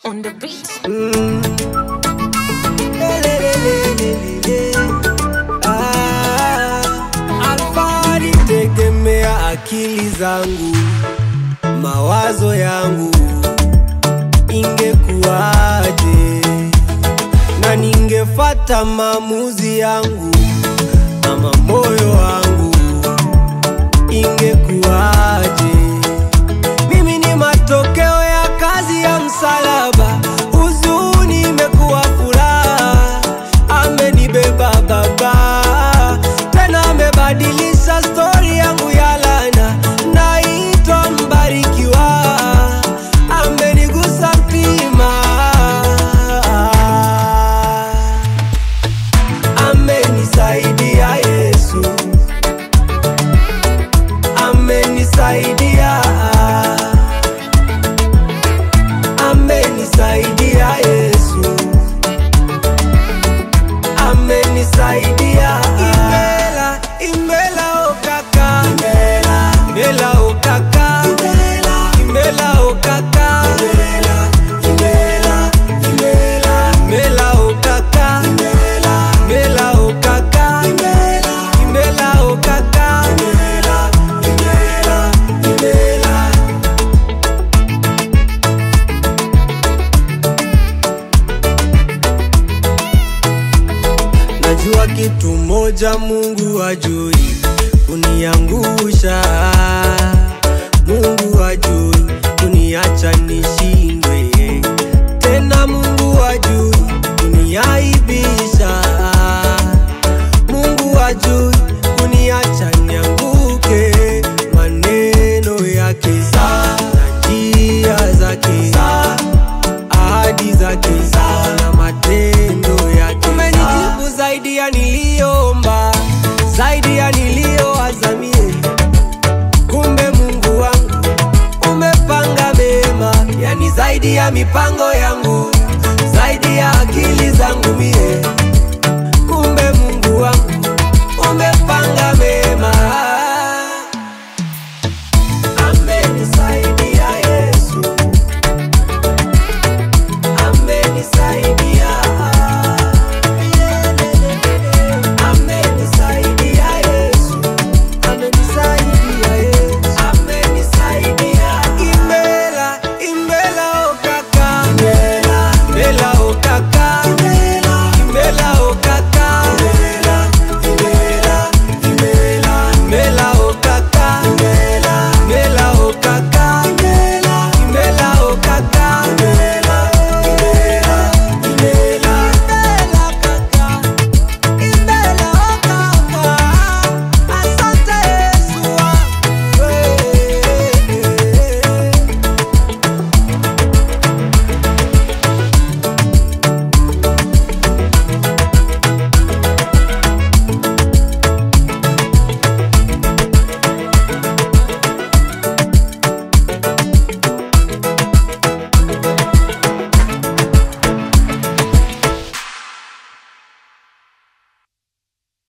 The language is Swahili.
on the beat. Mm. Lelelelelele. Ah, Alfari tegemea akili zangu, mawazo yangu ingekuwaje, na ningefata maamuzi yangu ama moyo wangu ingekuwaje? Mimi ni matokeo ya kazi ya msalaba, huzuni imekuwa furaha, amenibeba Baba, tena amebadilisha stori yangu ya lana, naitwa mbarikiwa, amenigusa mtima, amenisaidia Yesu, amenisaidia amenisaidia Yesu, amenisaidia Imela, imela okaka, imela, imela okaka, imela, imela okaka, imela, imela, imela, imela okaka, imela, imela okaka, imela, imela okaka, imela, imela, imela. Najua kitu moja Mungu hajui kuniangusha, Mungu hajui kuniacha nishindwe, tena Mungu hajui kuniaibisha, Mungu hajui kuniacha nianguke, maneno yake na njia zake ahadi zake na matendo yake. Umenijibu zaidi ya niliomba, zaidi ya nilioazamie. Kumbe Mungu wangu umepanga mema, yani zaidi ya mipango